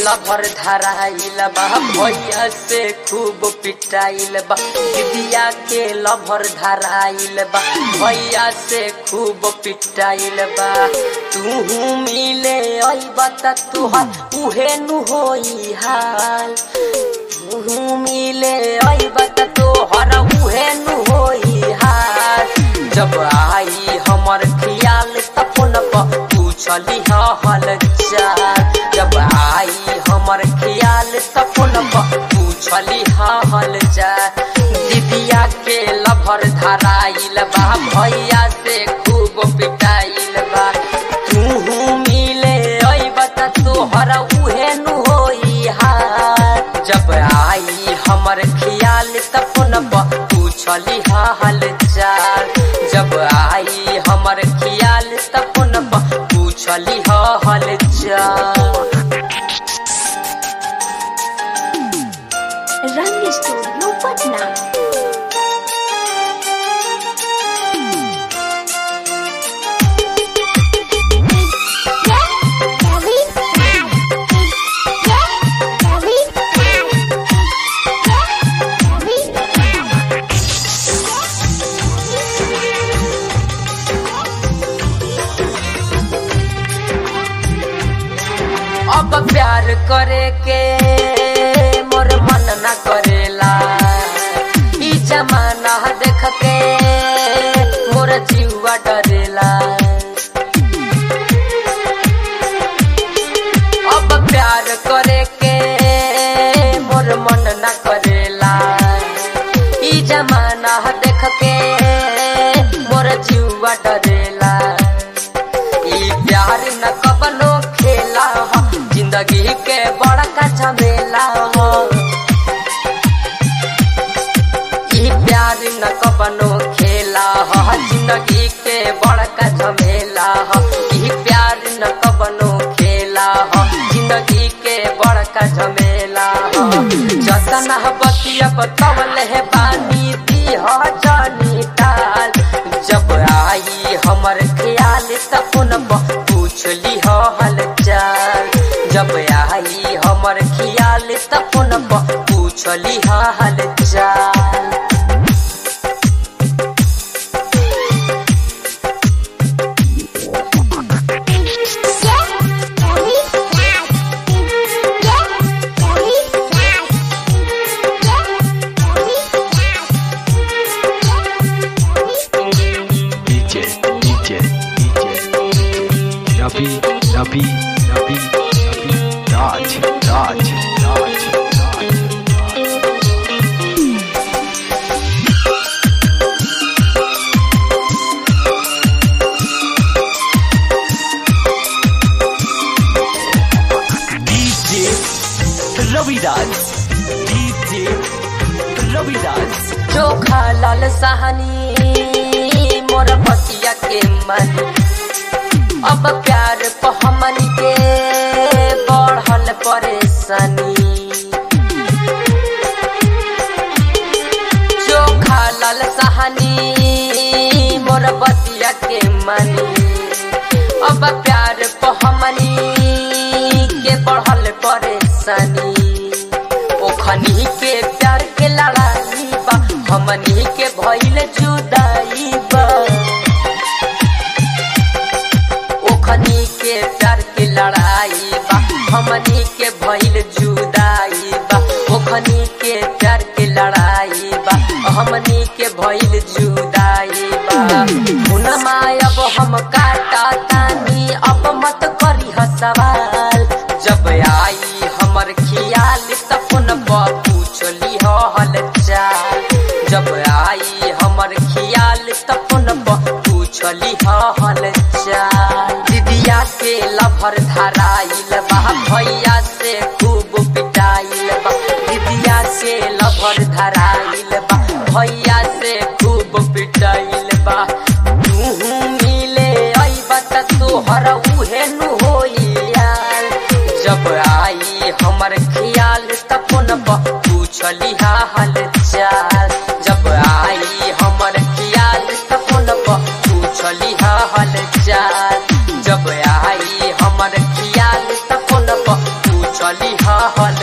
Lover धराइल बा भैया से खूब पिटाइल बा दीदिया के लभर धराइल बा भैया से खूब पिटाइल बा तू मिले अइबा त तुहार उहे नु होई हाल तू मिले अइबा त तोहर उहे नु होई हाल जब आई हमर खियाल त फोन पर पूछली हल चाल जब आई हमर खियाल त फोन पर पूछली हल चाल दीदिया के लभर धराइल बा भैया से खूब पिटाइल बा तू मिले अइबा त तोहर उहे नु होई हाल जब आई हमर खियाल त फोन पर पूछली हाल चाल जब आई हमर खियाल त फोन पर पूछली हाल चाल रंग स्टूडियो पटना अब प्यार करे के मोर मन न करेला ई जमाना देख के मोर जीवा डरेला अब प्यार करे के मोर मन न करेला ई जमाना देख के मोर जीवा डरेला ई प्यार न कबनो खेला हो जिंदगी के बड़का झमेला हो ई प्यार न कबनो खेला हो जिंदगी के बड़का झमेला हो ई प्यार न कबनो खेला हो जिंदगी के बड़का झमेला हो जतन बतिया बतवल है बानी दी हो जानी टाल जब आई हमर ख्याल तपन पूछली हो हल चाल जब आई हमर ख्याल तपन पूछली हो हल चाल DJ, DJ, DJ, Ravi, Ravi, Ravi, Ravi, Raj, Raj, Raj, Raj. DJ Raviraj DJ Raviraj चोखा लाल सहानी मोर बतिया के मन अब प्यार प हमन के बढ़ल परेशानी चोखा लाल सहानी मोर बतिया के मनी अब प्यार प हमनी के बढ़ल परेशानी ओखनी के प्यार के लड़ाई बा हमनी के भइल जुदाई बा ओखनी के प्यार के लड़ाई बा हमनी के भइल जुदाई बा ओखनी के प्यार के लड़ाई बा हमनी के भइल जुदाई बा हुनमा अब हम काटा तानी अब मत करी सवाल जब आई हमर खियाल तपन पूछली हो हल चाल जब आई हमर खियाल तपन पूछली हो हल चाल दीदिया के लभर धराइल बा भैया से खूब पिटाइल बा दीदिया से लभर धराइल बा भैया से खूब पिटाइल बा तू मिले अइबा त तोहर उहे नु होई यार जब आई हमर खियाल तपन पूछली हाल चाल जब आई हमर खियाल तपन पूछली हाल चाल जब आई हमर खियाल तपन पूछली चली हल